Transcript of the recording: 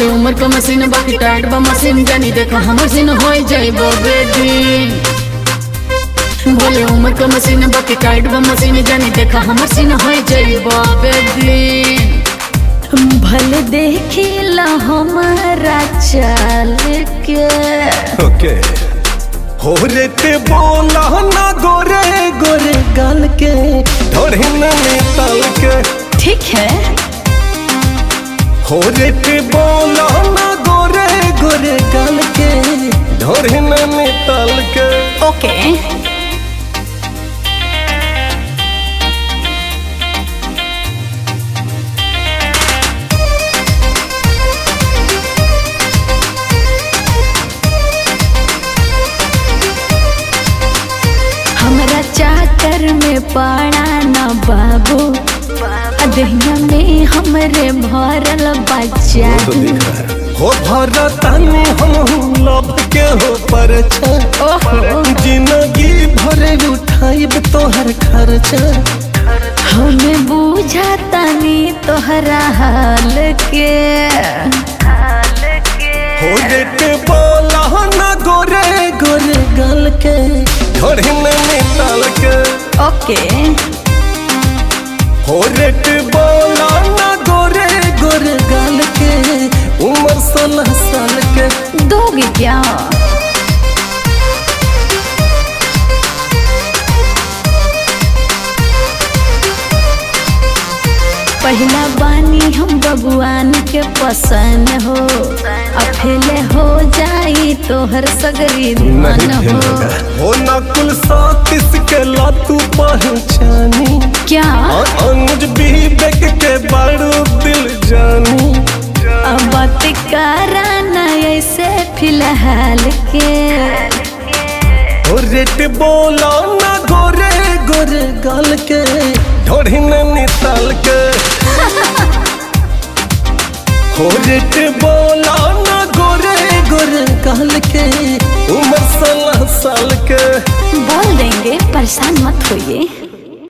उम्र का मशीन बाकी टाइट बा मशीन जानी देखो हमर सीन हो जाइबो बेदी बोले उम्र का मशीन बाकी टाइट बा मशीन जानी देखो हमर सीन हो जाइबो बेदी भले देखिला हमारा चाल के ओके हो रे ते बोला ना गोरे गोरे गाल के ढोढ़ी में तल के ठीक है हो रे ते बोला ना गोरे गोरे गाल के ढोढ़ी में तल के ओके हमरा चाकर में पड़ा न बाबू अदहिया में हमरे भरल बच्चा हो भरतानी हम लभ के हो पर ओहो जिंदगी भरे उठाइब तोहर खर्चा हमें बुझातानी तोहरा हाल के हो रे ते बोला ना गोरे गोरे गाल के ढोढ़ी में तल के ओके हो रे ते बोला ना गोरे गोरे गाल के उम्र सोलह साल के दोगे क्या पहला बानी हम भगवान के पसंद हो अफेले हो जाई तोहर सगरी मन हो हो नकुल सातिस के लातू पहचानी क्या और अनुज बीबेक के बड़ू दिल जानी अब बात कराना ऐसे फिलहाल के हो रेट बोला ना गोरे गोरे गाल के ढोढ़ी में निताल के हो रेट बोला ना गोरे गोरे गाल के उम्र सोलह साल के बोल देंगे परेशान मत होइए